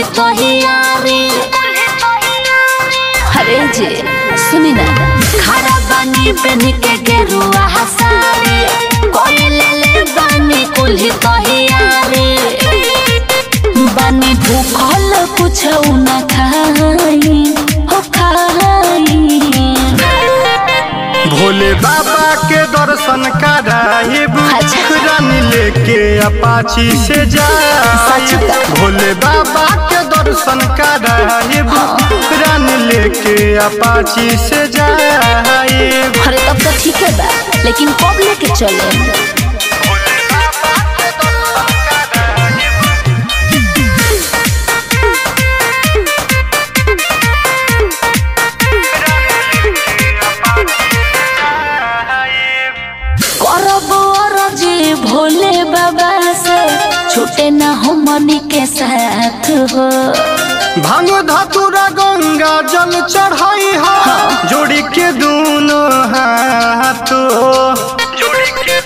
तहियारी अरे जे सुनी ना खड़ा बानी पहन के गेरुआ हसारी कोई ले ले बानी कुल्ही तहियारी बानी भूखल कुछ न खाई हो खाई भोले बाबा के दर्शन कराइब अच्छा। रानी लेके अपाची से सच जाए का? भोले बाबा के दर्शन कराइब रानी लेके अपाची से जाए अरे तब तो ठीक है बा लेकिन कब लेके चले करब अरजी भोले बाबा से छूटे न हमनी के साथ हो भांग धतुरा गंगा जल चढ़ाई हा जोड़ी के दोनों हाथ जोड़ी के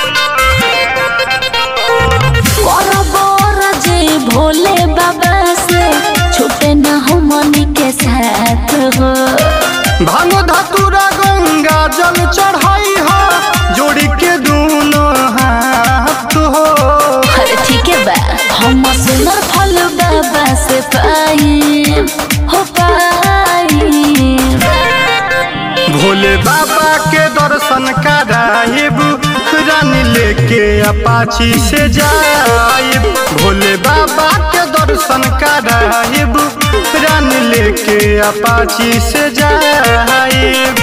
करब अरजी भोले बाबा से छूटे न हमनी के साथ हो भांग धतुरा गंगा जल चढ़ाई हा जोड़ी के दोनों हाथ हो अरे ठीक है बा हम सुनर फल बाबा से पाई हो पाई भोले बाबा के दर्शन कराइब रानी लेके अपाची से जाइब भोले बाबा के दर्शन कराइब रानी लेके अपाची से जाइब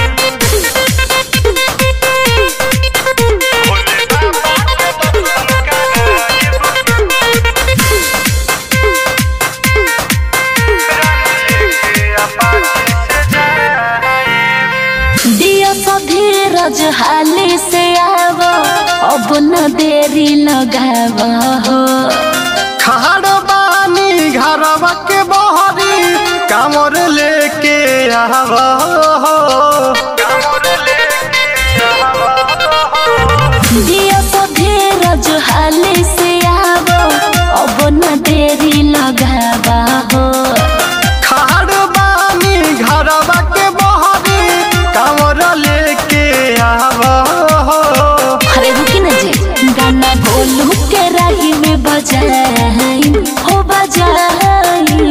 दिया सा धीरज हाली से आवो अब न देरी लगाव हो खाड़ बानी घरवा के बहरी कामर लेके आव दिया सा धीरज हाली से आवो अब न देरी लगाव हो खाड़ बानी घरवा के बहरी कामर लेके आव अरे रुकी न जी गाना गोलू के राही में बजाई हो बजाई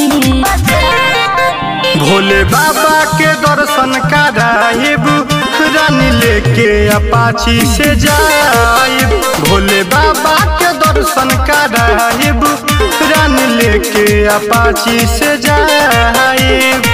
भोले बाबा के दर्शन कराइब रानी लेके अपाची से जाइब भोले बाबा के दर्शन कराइब रानी लेके अपाची से जाइब